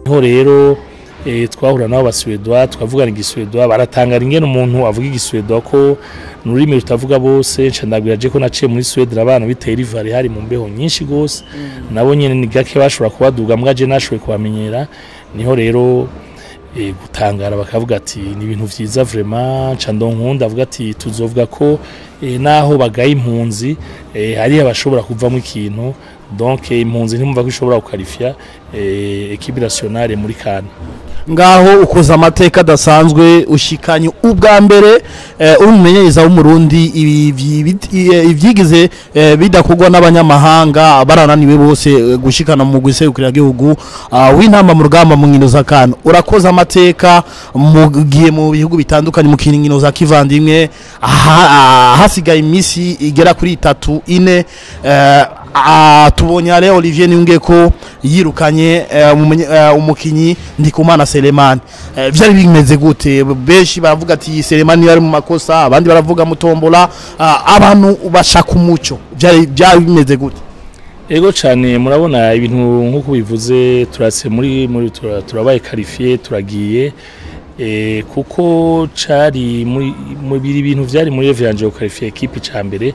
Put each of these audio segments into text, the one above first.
niho rero eh, twahura nabo basuwedwa twavugana igiswedwa baratangara ingene umuntu avuga igiswedwa ko ni ururimi rutavuga bose nca ndabwira je ko naciye muri Sweden abana biteye rivari hari mu mbeho nyinshi gose nabo nyene ni gake bashobora kubaduga mbwa je nashoboye kubamenyera niho rero eh, gutangara bakavuga ati ni ibintu vyiza vraiment nca ndonkunda avuga ati tuzovuga ko eh, naho bagaye impunzi eh, hari abashobora kuvamo ikintu donc eh, impunzi ntimumva ko ishobora gukarifya eh, equipe nationale muri kana ngaho ukoze amateka adasanzwe ushikanye ubwa mbere eh, uri umumenyereza w'umurundi ibi- ibi- ibi- eh, ivyigize eh, bidakorwa n'abanyamahanga barananiwe bose eh, gushikana mu guserukira gihugu w'intamba mu rugamba mu nkino za kana urakoze amateka mugiye mu bihugu bitandukanye mu nkino za kivandimwe aha- ah, hasigaye iminsi igera kuri itatu ine eh, ah, tubonye ale Olivier Niyunge ko yirukanye eh, umumenye- eh, umukinyi Ndikumana Selemani Eh, vyari bimeze gute benshi baravuga ati Selemani yari mu makosa abandi baravuga mutombola ah, abantu bashaka umuco vyari byari bimeze gute Ego cyane murabona ibintu nk'uko bivuze turase muri muri tura- turabaye qualifié turagiye eh, kuko cari muri mu biri bintu vyari muri Evangel qualifié equipe ca mbere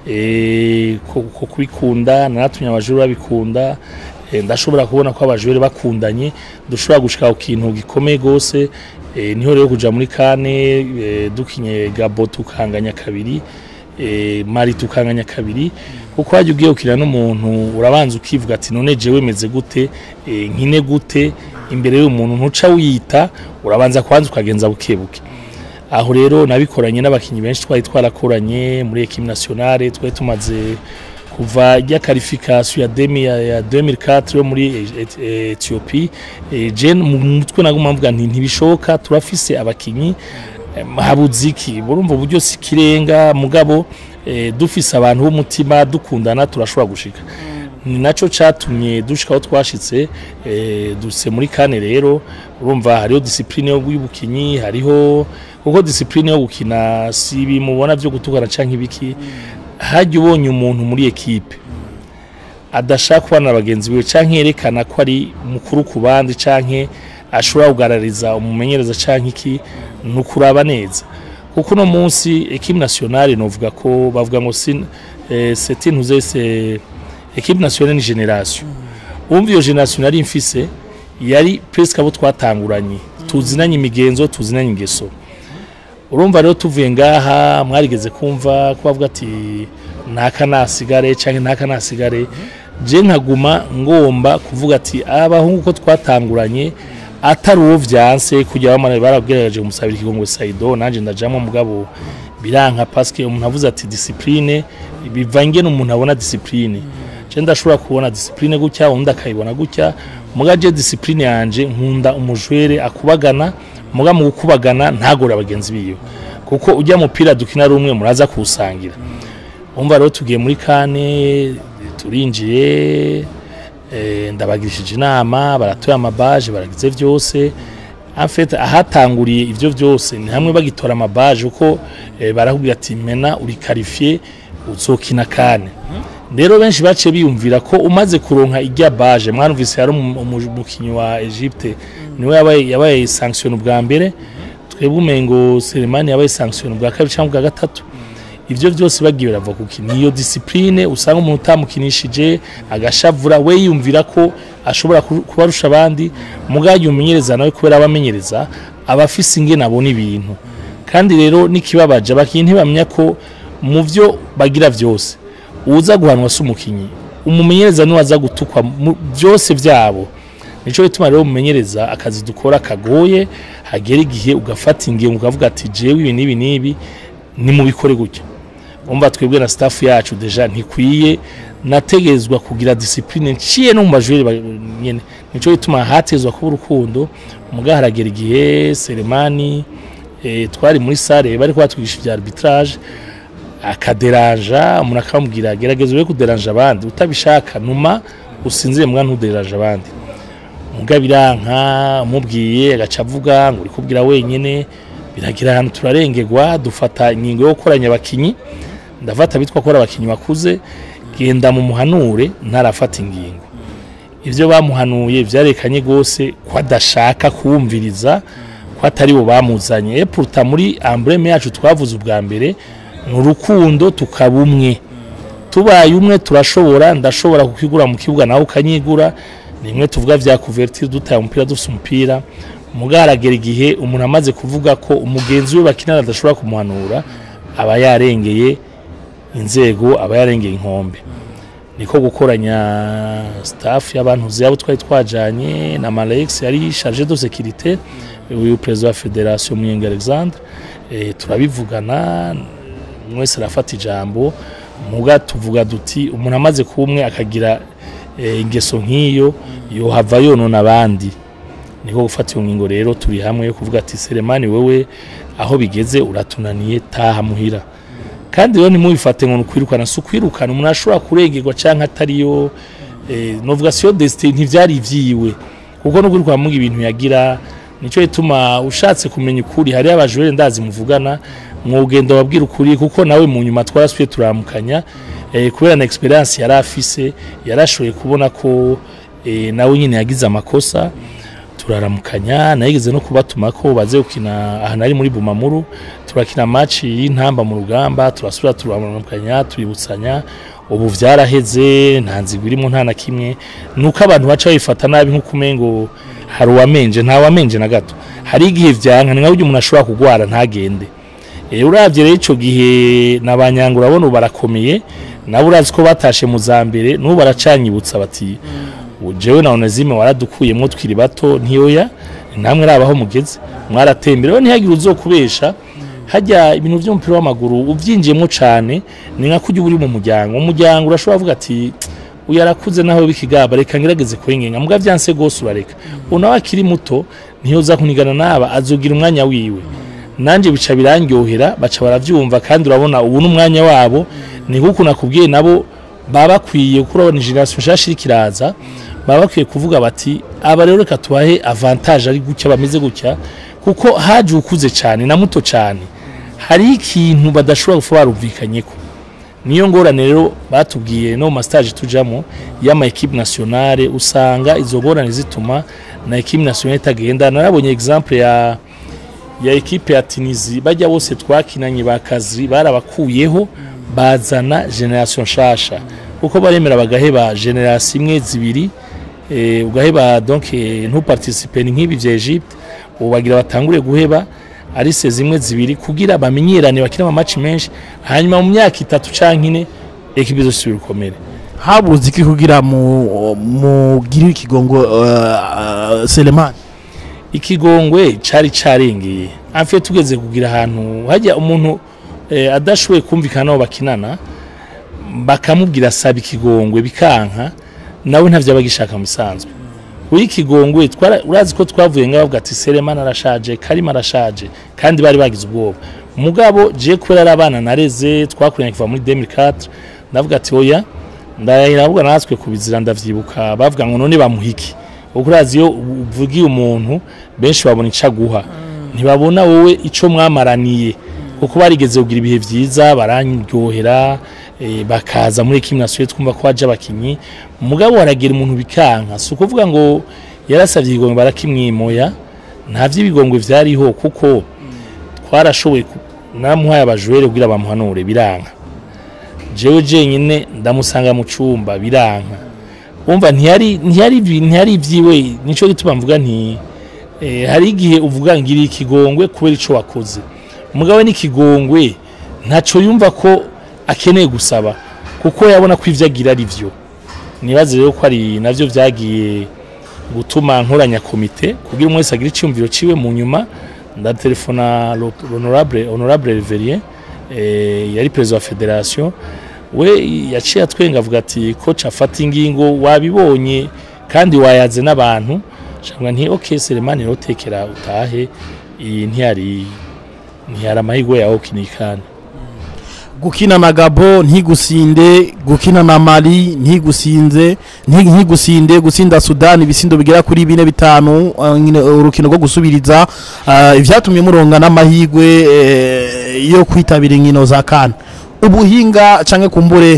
eh, ko ko kubikunda naratumye abajuru babikunda eh, ndashobora kubona ko abajuru bakundanye dushobora gushika ku kintu gikomeye gose eh, niho rero kuja muri kane eh, dukinye Gabo tukanganya kabiri eh, Mali tukanganya kabiri kuko hajya ugiye ukina n'umuntu urabanza ukivuga ati none jewe meze gute eh, nkine gute imbere y'umuntu ntuca wiyita urabanza kwanza ukagenza buke buke aho rero nabikoranye n'abakinyi benshi twari twarakoranye muri equipe nationale twari tumaze kuva rya qualification ya demi ya, ya 2004 yo muri E- E- Ethiopie eh, je mu mutwe naguma mvuga nti ntibishoka turafise abakinyi eh, habuziki burumva uburyo sikirenga mugabo eh, dufise abantu b'umutima dukundana turashobora gushika ni naco catumye dushika aho twashitse eh, duse muri kane rero urumva hariho discipline yo y'ubukinyi hariho kuko discipline yo gukina si bimubona vyo gutukana canke ibiki hajya ubonye umuntu muri ekipe adashaka kubana na bagenzi biwe canke yerekana ko ari mukuru ku bandi canke ashobora kugarariza umumenyereza canke iki ni ukuraba neza kuko uno munsi ekipe nationale novuga ko bavuga ngo sin eh, c'est une c'est ekipe nationale ni generation umva iyo generation nari mfise yari presque abo twatanguranye tuzinanye imigenzo tuzinanye ingeso urumva rero tuvuye ngaha mwarigeze kumva ko bavuga ati ntaka nasigare cyangwa ntaka nasigare je nkaguma ngomba kuvuga ati abahungu ko twatanguranye atari uwo vyanse kujya bamana barabwiraje umusabira ikigongo Saido nanje ndajamwe mugabo biranka paske umuntu avuze ati discipline bivange n'umuntu abona discipline je ndashobora kubona discipline gutya undi akayibona gutya mugaje discipline yanje nkunda umujwere akubagana muga mu gukubagana ntagora abagenzi biyo kuko ujya mupira dukina rumwe muraza kuwusangira umva rero tugiye muri kane turinjiye eh, ndabagirishije inama baratoye amabaje baragize vyose en fait ahatanguriye ivyo vyose ni hamwe bagitora amabaje uko eh, barakubwira ati mena uri qualifié uzokina kane rero benshi baciye biyumvira ko umaze kuronka ijya baje mwanumvise yari umu- umu- umukinyi wa Egypte niwe yabaye yabaye sanction ubwa mbere twebwe umengo Selemani yabaye sanction ubwa kabiri cyangwa ubwa gatatu ivyo vyose bagiye barava kuki niyo discipline usanga umuntu utamukinishije agashavura we yumvira ko ashobora ku- kubarusha abandi mugaje umenyereza nawe kubera abamenyereza abafise ingene abona ibintu kandi rero nikibabaje abakinyi ntibamenya ko mu vyo bagira vyose uza guhanwa si umukinyi umumenyereza niwe aza gutukwa mu byose vyabo nico bituma rero umumenyereza akazi dukora kagoye hagera igihe ugafata ingingo ukavuga ati jewe ibi n'ibi n'ibi nimubikore gutya umva twebwe na staff yacu deja ntikwiye nategezwa kugira discipline nciye no mu bajuri ba- nyene nico bituma hatezwa kuba urukundo muga haragera igihe Selemani eh, twari muri sale bari kwatwigisha ibya arbitrage akaderanja umuntu akamubwira gerageza ube kuderanja abandi utabishaka numa usinzire mbwa ntuderanje abandi muga biranka umubwiye agaca avuga ngo uri kubwira wenyine biragira ahantu turarengerwa dufata ingingo yo gukoranya abakinyi ndafata bitwa ko ari abakinyi bakuze genda mu muhanure ntarafata ingingo ivyo bamuhanuye vyarekanye gose ko adashaka kuwumviriza ko atari bo bamuzanye e pourtant muri emblème yacu twavuze ubwa mbere ni urukundo tukaba umwe tubaye umwe turashobora ndashobora kukigura mu kibuga nawe ukanyigura nimwe tuvuga vya couverture dutaye umupira dufise umupira mugaragera igihe umuntu amaze kuvuga ko umugenzi we bakinana adashobora kumuhanura aba yarengeye inzego aba yarengeye inkombe niko gukoranya staff y'abantu zabo twari twajanye na Malex yari chargé de sécurité uyu president wa federation Muyenge Alexandre e, turabivugana mwese arafata ijambo muga tuvuga duti umuntu amaze kumwe akagira e, ingeso nk'iyo yohava yonona abandi niko gufata iyo ngingo rero turi hamwe yo kuvuga ati Selemani wewe aho bigeze uratunaniye taha muhira kandi rero ntimubifate ngo nukwirukana si ukwirukana umuntu ashobora kurengerwa cyangwa atariyo eh, novuga siyo destin ntivyari ivyiwe kuko no kwirukana muga ibintu yagira nico gituma ushatse kumenya ukuri hari abajure ndazi muvugana mwugenda wabwira ukuri kuko nawe mu nyuma twarasuye turamukanya eh, kubera na experience yari afise yarashoboye kubona ko eh, nawe nyine yagize amakosa turaramukanya nayigeze no kubatuma ko baze gukina ahantu ari muri Bumamuru turakina match y'intamba mu rugamba turasubira turaramukanya tuributsanya ubu vyaraheze nta nzigo irimo nta na kimwe nuko abantu baca bifata nabi nko kumengo hari uwamenje nta wamenje na gato hari igihe vyanka ni nka buryo umuntu ashobora kugwara ntagende e, uravye rero ico gihe nabanyanga urabona ubu barakomeye nabo urazi ko batashe mu za mbere n'ubu baracanyibutsa bati jewe na onezime waradukuyemwo twiri bato ntiyoya namwe rabaho mugeze mwaratembera ntihagire uzokubesha hajya ibintu by'umupira w'amaguru ubyinjiyemo cyane ni nka kujya uri mu muryango umuryango urashobora kuvuga ati uyu arakuze naho bikigaba reka ngerageze kwengenga mbwa byanse gose urareka unawe akiri muto ntiyoza kunigana naba azogira umwanya wiwe nanjye bica birangyohera baca baravyumva kandi urabona ubu n'umwanya wabo ni kuko nakubwiye nabo baba bakwiye kuko urabona generation nshasha iriko iraza baba bakwiye kuvuga bati aba rero reka tubahe avantage ari gutya bameze gutya kuko haje ukuze cyane na muto cyane hari ikintu badashobora kuba barumvikanyeko niyo ngorane rero batubwiye no mu mastage tujamo y'ama equipe nationale usanga izo ngorane zituma na equipe nationale itagenda narabonye exemple ya ya equipe ya Tunisie bajya bose twakinanye bakazi barabakuyeho bazana generation shasha kuko baremera bagaheba generation imwe zibiri eh, ugaheba donc eh, ntuparticipe nk'ibi vya Egypte ubu bagira batangure guheba ari se zimwe zibiri kugira bamenyerane bakina amamatch menshi hanyuma mu myaka itatu canke ine ekipe zose bikomere habuze iki kugira mu mugire ikigongo uh, Selemani ikigongwe cari carengeye amfe tugeze kugira ahantu hajya umuntu eh, adashoboye kumvikana nabo bakinana bakamubwira saba ikigongwe bikanka nawe ntavyo abagishaka mu bisanzwe uyu ikigongwe twara- urazi ko twavuye ngaho bavuga ati Selemani arashaje Karima arashaje kandi bari bagize ubwoba mugabo je kubera ari abana nareze twakuranye kuva muri 2004 ndavuga ati oya ndahira ahubwo natwe kubizira ndavyibuka bavuga ngo none bamuhiki kuko urazi iyo uvugiye umuntu benshi babona ico aguha ntibabona wowe ico mwamaraniye kuko barigeze kugira ibihe vyiza barandyohera eh, bakaza muri ekipe nationale twumva ko haje abakinyi mugabo waragira umuntu bikanka si ukuvuga ngo yarasavye igongwe barakimwimoya nta vy'ibigongwe vyariho kuko twarashoboye ku- namuhaye abajwere kugira bamuhanure biranka jewe jenyine ndamusanga mu cumba biranka umva ntiyari ntiyari ivi- ntiyari ivyiwe nico gituma mvuga nti eh, hari igihe uvuga ngira ikigongwe kubera ico wakoze mugabo n'ikigongwe ntaco yumva ko akeneye gusaba kuko yabona ko ivyo agira ari vyo nibaze rero ko ari navyo vyagiye gutuma nkoranya komite kugira umwe wese agire icyumviro ciwe mu nyuma ndatelefona lo- honorable honorable Reverien eh, yari perezida wa federation we yaciye atwenga avuga ati coach afata ingingo wabibonye kandi wayaze n'abantu shangwa nti okay Selemani rotekera utahe iyi ntiyari ntiyari amahirwe yawe kinikana gukina na Gabo ntigusinde gukina na Mali ntigusinze nti- ntigusinde gusinda Sudan ibisindo bigera kuri bine bitanu uh, nyine urukino rwo gusubiriza uh, ivyatumye muronga n'amahirwe eh, yo kwitabira inkino za CAN ubuhinga canke kumbure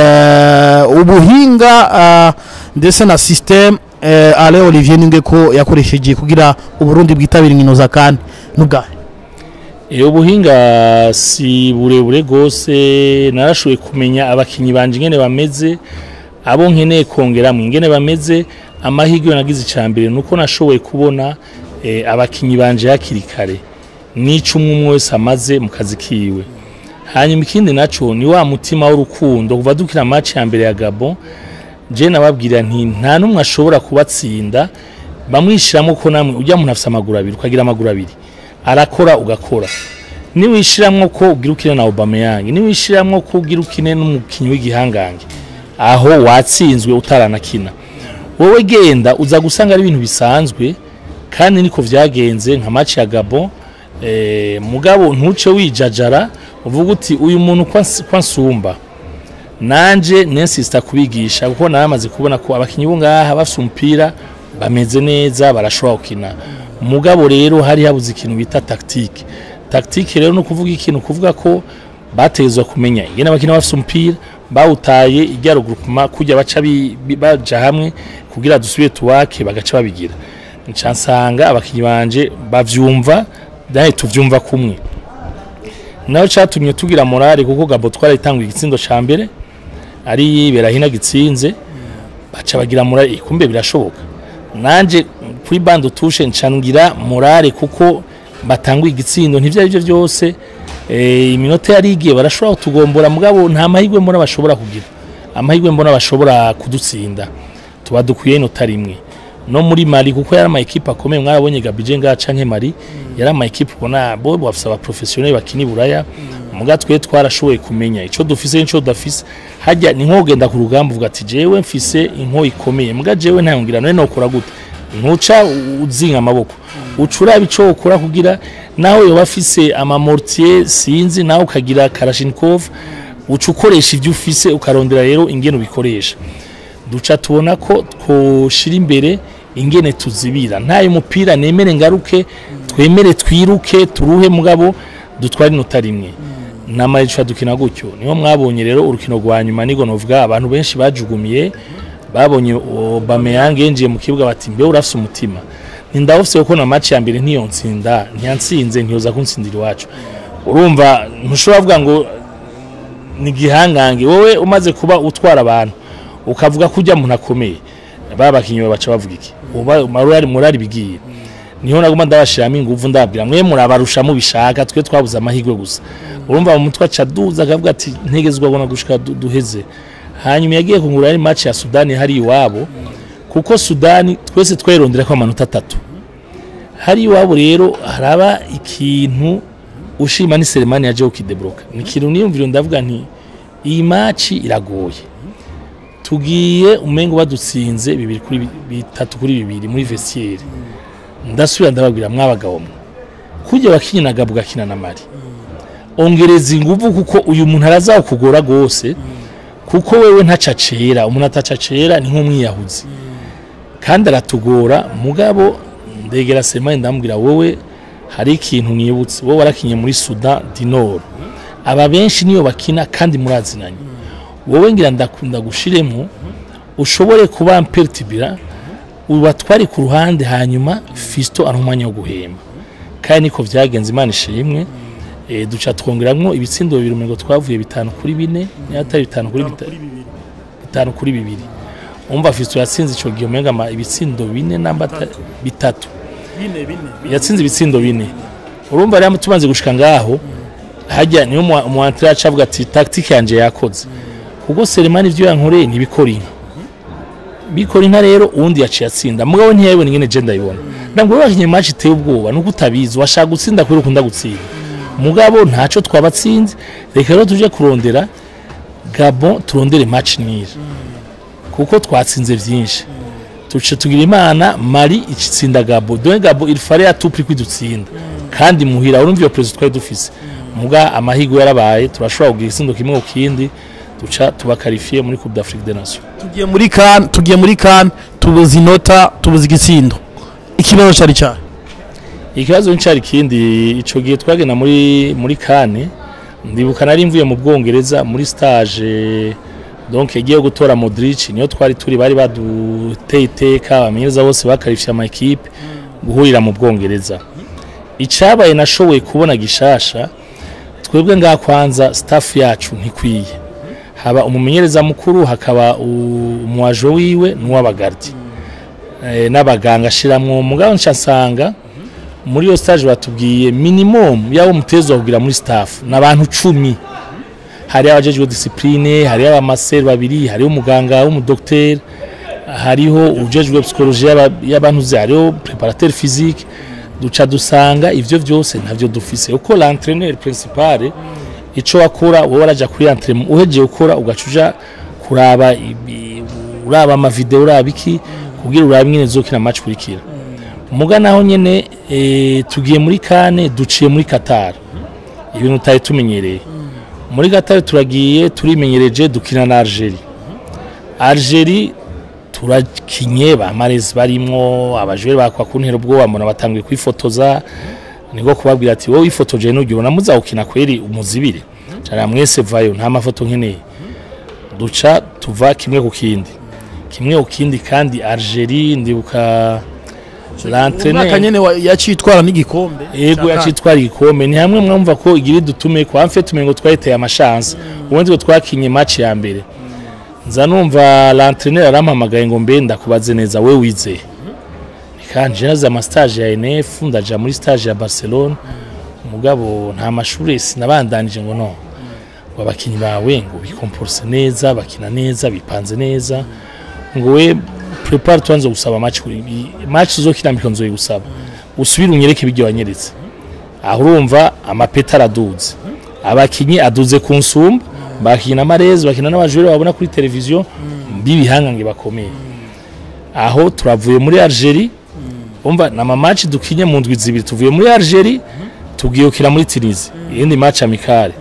eh, ubuhinga ah, ndetse na system eh, ale Olivier ninge ko yakoresheje kugira uburundi bwitabira inkino za kane n'ubwahe iyo ubuhinga si burebure rwose narashoboye kumenya abakinnyi banje ingene bameze abo nkeneye kongeramo ingene bameze amahirwe nagize icya mbere ni uko nashoboye kubona eh, abakinnyi banje hakiri kare n'ico umwe umwe wese amaze mu kazi kiwe hanyuma ikindi naco ni wa mutima w'urukundo kuva dukina match ya mbere ya Gabon je nababwira nti nta numwe ashobora kubatsinda bamwishiramo ko namwe ujya muntu afise amaguru abiri ukagira amaguru abiri arakora ugakora niwishiramwo ko ugira ukine na Aubameyang niwishiramwo ko ugira ukine n'umukinyi w'igihangange aho watsinzwe utaranakina wowe genda uza gusanga ari ibintu bisanzwe kandi niko vyagenze nka match ya Gabon eh, mugabo ntuce wijajara uvuga uti uyu muntu kwa kwa nsumba nanje nensista kubigisha kuko naramaze kubona ko abakinyi bo ngaha bafite umupira bameze neza barashobora gukina mugabo rero hari habuze ikintu bita tactique tactique rero no kuvuga ikintu kuvuga ko batezwa kumenya ingene abakina bafite umupira bawutaye ijya ruguruma kujya baca bi- bi- baja hamwe kugira dusubire tuwake bagaca babigira nca nsanga abakinyi banje bavyumva dahe tuvyumva kumwe naho catumye tugira morale kuko Gabo twarayitanguye igitsindo ca mbere ari berahina gitsinze baca bagira morale eh, kumbe birashoboka nanje kuri bande tushe ncangira morale kuko batanguye igitsindo ntivyo arivyo vyose eh, iminota yari igiye barashobora kutugombora mugabo nta mahirwe mbona bashobora kugira amahirwe mbona bashobora kudutsinda tuba dukwiye inota rimwe no muri Mali kuko yari ama equipe akomeye mwarabonye Gabije nga canke Mali yari ama equipe ubona bo bafise aba professionnel bakini buraya muga twe twarashoboye kumenya ico dufise n'ico dafise hajya ni nko genda ku rugamba uvuga ati jewe mfise inko ikomeye muga jewe ntayongira none nokora gute ntuca uzinga amaboko ucura ico ukora kugira naho yoba afise ama mortier sinzi naho ukagira Kalashnikov uca ukoresha ivyo ufise ukarondera rero ingene ubikoresha duca tubona ko twoshira imbere ingene tuzibira ntayo mupira nemere ngaruke twemere twiruke turuhe mugabo dutware inota rimwe namara dukina gutyo niho mwabonye rero urukino rwa nyuma nigo novuga abantu benshi bajugumiye babonye Aubameyang yinjiye mu kibuga bati mbe urafise umutima nindawufise kuko na match ya mbere ntiyo ntsinda ntiyantsinze ntiyoza kuntsindira iwacu urumva ntushobora kuvuga ngo ni gihangange wowe umaze kuba utwara abantu ukavuga ko ujya muntu akomeye babakinyi baca bavuga iki uba marari murari bigiye niho naguma ndabashiramo ingufu ndabwira mwe murabarusha mubishaka twe twabuze amahirwe gusa urumva mu mutwe aca duza akavuga ati ntegezwa abona gushika du- duheze hanyuma yagiye kungura ari match ya Sudani hari iwabo kuko Sudani twese twayirondera ko amanota atatu hari iwabo rero haraba ikintu ushima ni Selemani yaje ukidebroka ni ikintu niyumvira ndavuga nti iyi match iragoye tugiye umengo badutsinze bibiri kuri bi- bitatu kuri bibiri muri vestiaire ndasubira ndababwira mwabagabo mwe kujya bakinya na Gabo gakina na Mali ongereza inguvu kuko uyu muntu arazakugora gose kuko wewe ntacacera umuntu atacacera ni nk'umwiyahuzi kandi aratugora mugabo ndegera Selemani ndamubwira wowe hari ikintu nibutse wowe warakinye muri Sudan du Nord aba benshi niyo bakina kandi murazinanye wowe ngira ndakunda gushiremo ushobore kuba mpertibira ubatware ku ruhande hanyuma Fisto ari umwanya wo guhema kandi niko vyagenze Imana ishimwe e, duca twongeramwo ibitsindo bibiri umengo twavuye bitanu kuri bine n'atari bitanu kuri bita- bitanu kuri bibiri umva Fisto yatsinze ico gihe umenga ama- ibitsindo bine namba ata- bitatu yatsinze ibitsindo bine urumva rero tumaze gushika ngaho hajya niyo mu antire avuga ati tactique yanje yakoze kuko Selemani ivyo yankoreye ntibikora inka bikora inka rero uwundi yaciye atsinda mugabo ntiyabibona ingene je ndayibona ntabwo rero wakinye match iteye ubwoba nuko utabizi washaka gutsinda kubera ukunda gutsinda mugabo ntaco twabatsinze reka rero tuje kurondera Gabon turondere match nire kuko twatsinze vyinshi tuce tugira imana Mali itsinda Gabo donc Gabo il fallait à tout prix kwidutsinda kandi muhira urumva iyo president twari dufise muga amahirwe yarabaye turashobora kugira igitsindo kimwe ku kindi duca tuba qualifié muri Coupe d'Afrique des Nations tugiye muri kan tugiye muri kan tubuze inota tubuze igitsindo ikibazo cyari cyane ikibazo ncari kindi ico gihe twagenda muri muri kane ndibuka nari mvuye mu bwongereza muri stage donc yagiye gutora Modric niyo twari turi bari baduteye iteka abamenyereza bose bakarifye ama equipe guhurira mu bwongereza icabaye nashoboye kubona gishasha twebwe ngaha kwanza staff yacu ntikwiye haba umumenyereza mukuru hakaba u- umuwajo wiwe n'uw'abagardi eh, n'abaganga ashiramwo mugabo nca nsanga muri iyo stage batubwiye minimum yabo mutezwa kugira muri staff n'abantu cumi hari abajejwe discipline hari abamaseri babiri hariho umuganga w'umudokiteri hariho ujejwe psychologie y'aba- y'abantu ze hariho preparateur physique duca dusanga ivyo vyose ntavyo dufise uko l'entraîneur principal ico wakora wowe waraja kuri entraînement uhejeje gukora ugaca uja kuraba ibi- uraba amavideo uraba iki kugira urabe nyene zokina match kurikira muga naho nyene e, tugiye muri kane duciye muri Qatar ibintu tutari tumenyereye muri Qatar turagiye turimenyereje dukina na Algeria Algeria turakinye ba Mahrez barimwo abajure bakwa kuntera ubwoba mbona batangiye kwifotoza niko kubabwira ati wowe ifotoje n'ugibona muzawukina kweri umuzibire cyane mwese vayo nta mafoto nkeneye duca tuva kimwe ku kindi kimwe ku kindi kandi Algeria ndibuka umwaka l'entraîneur nyene wa- yacitwara n'igikombe yego Ca yacitwara igikombe ni hamwe mwumva ko igira dutume kwa mfe tumenye ngo twahiteye amashansi ubundi ngo twakinye match ya mbere nza numva l'entraîneur arampamagaye ngo mbe ndakubaze neza we wizeye nikanje naza ama stage ya NF ndaja muri stage ya Barcelona mugabo nta mashuri sinabandanije ngo no ngo abakinyi bawe ngo bikomporse neza bakina neza bipanze neza ngo we prepare tuanze gusaba match kuri match uzokina mbiko nzoye gusaba usubire unyereke ibyo wanyeretse aho urumva amapeta araduze abakinyi aduze ku nsumba bakina amarezi bakina n'abajure babona kuri televiziyo b'ibihangange bakomeye aho turavuye muri Algeria umva na match dukinye mu ndwi zibiri tuvuye muri Algeria tugiye gukina muri Tunisia iyindi match amicale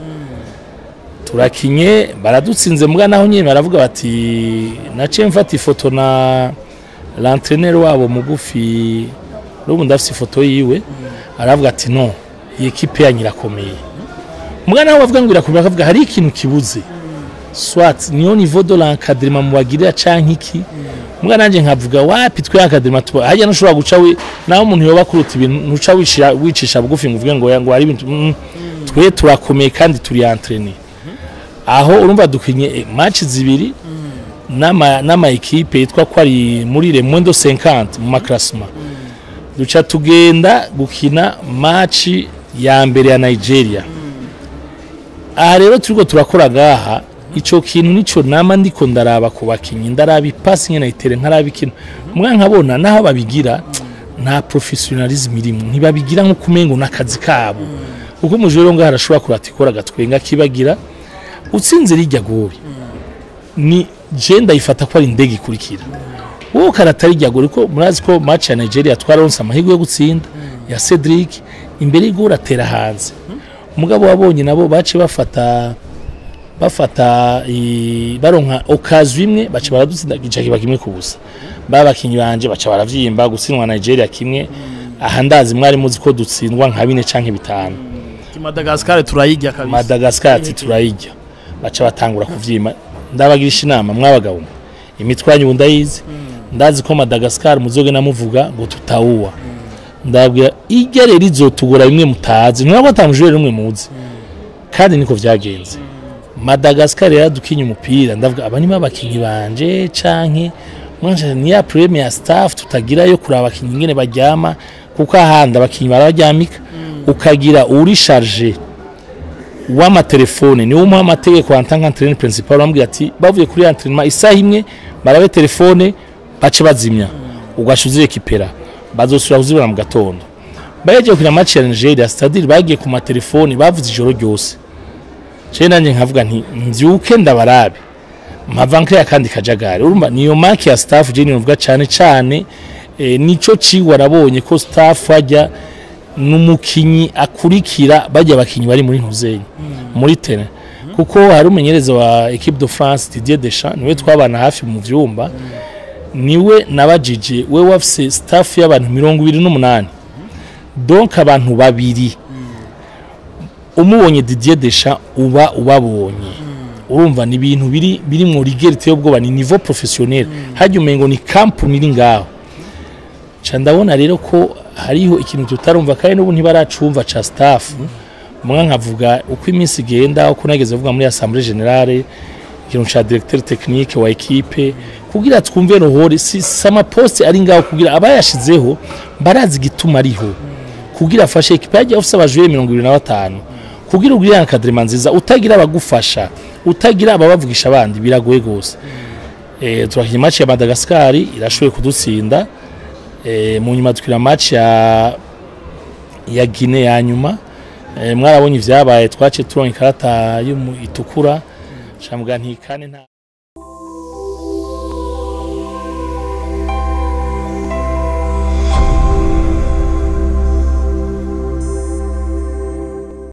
turakinye baradutsinze mbwa naho nyine baravuga bati naciye mfata ifoto na l'entraîneur wabo mugufi n'ubu ndafite ifoto yiwe aravuga ati no iyi ekipe yanyu irakomeye mbwa naho bavuga ngo irakomeye akavuga hari ikintu kibuze swat niyo niveau de l'encadrement mubagirira canke iki mbwa nanje nkavuga wapi twe encadrement tuba hajya nushobora guca we naho umuntu yoba kuruta ibintu ntuca wishira wicisha bugufi ngo uvuge ngo ngo hari ibintu mm, twe turakomeye kandi turi entraîner aho urumva dukinye eh, match zibiri n'ama n'ama equipe yitwa ko ari muri le moins de 50 mu makrasma duca tugenda gukina match ya mbere ya Nigeria aha rero turiko turakora gaha ico kintu nico nama ndiko ndaraba ku bakinyi ndaraba ipasi nyene itere nkaraba ikintu mwa nkabona naho babigira nta professionalism irimo ntibabigira nko kumengo n'akazi kabo kuko umujuro ngaho arashobora kuratikora agatwenga kibagira utsinze rijya gobi ni je ndayifata ko ari indege ikurikira wowe karatari rijya gobi ko murazi ko match ya Nigeria twaronse amahirwe yo gutsinda ya Cedric imbere y'igora atera hanze umugabo wabonye nabo bace bafata bafata i- baronka okazi imwe baca baradutsinda gica kiba kimwe ku busa babakinyi banje baca baravyimba gutsindwa Nigeria kimwe aha ndazi mwari muzi ko dutsindwa nka bine canke bitanu Madagascar turayirya kabisa Madagascar ati turayirya baca batangura kuvyima ndabagirisha inama mwabagabo imitwe yanyu ndayizi ndazi ko Madagascar muzoge namuvuga ngo tutawuwa ndabwira irya rero izotugora bimwe mutazi ntabwo atamujure rumwe muzi kandi niko vyagenze Madagascar yaradukinye umupira ndavuga aba nimo abakinyi banje canke mwanje ni ya premier staff tutagira yo kuraba abakinyi ngene baryama kuko ahandi abakinyi barabaryamika ukagira uri charge w'amatelefone niwo umuha amategeko en tant qu'entraîneur principal bamubwira ati bavuye kuri entraînement isaha imwe barabe telefone bace bazimya ugaca uzirekipera bazosubira kuzibona mu gatondo bahejeje kuri match ya Nigeria c'est-à-dire bagiye ku matelefone bavuze ijoro ryose je nanjye nkavuga nti mvyuke ndabarabe mpava nkaya kandi kajagari urumva niyo maki ya staff je nivuga cyane cyane eh, nico cigwa arabonye ko staff ajya n'umukinyi akurikira bajya abakinyi bari muri ntuzenyi muri terrain kuko hari umumenyereza wa equipe de France Didier Deschamps niwe twabana hafi mu vyumba niwe nabajije we wafise staff y'abantu mirongo ibiri n'umunani donc abantu babiri umubonye Didier Deschamps uba ubabonye urumva ni ibintu biri biri mu rigerite y'ubwoba ni niveau professionnel hajya umengo ni company iri ngaho ca ndabona rero ko hariho ikintu tutarumva kandi n'ubu ntibaracumva ca staff mwa nkavuga uko iminsi igenda uko nageze vuga muri assemblée générale ikintu ca directeur technique wa equipe kugira twumve rohore si sama poste ari ngaho kugira abayashizeho barazi igituma ariho kugira afashe equipe yagiye afise abajuye 25 kugira ugire encadrement nziza utagira abagufasha utagira ababavugisha abandi biragoye gose eh turakiye match ya Madagascar irashoboye kudutsinda eh mu nyuma tukira match ya ya Guinea ya nyuma eh, mwarabonye ivyabaye twace turonka ikarata y'umu- itukura shamubwa ntikane nta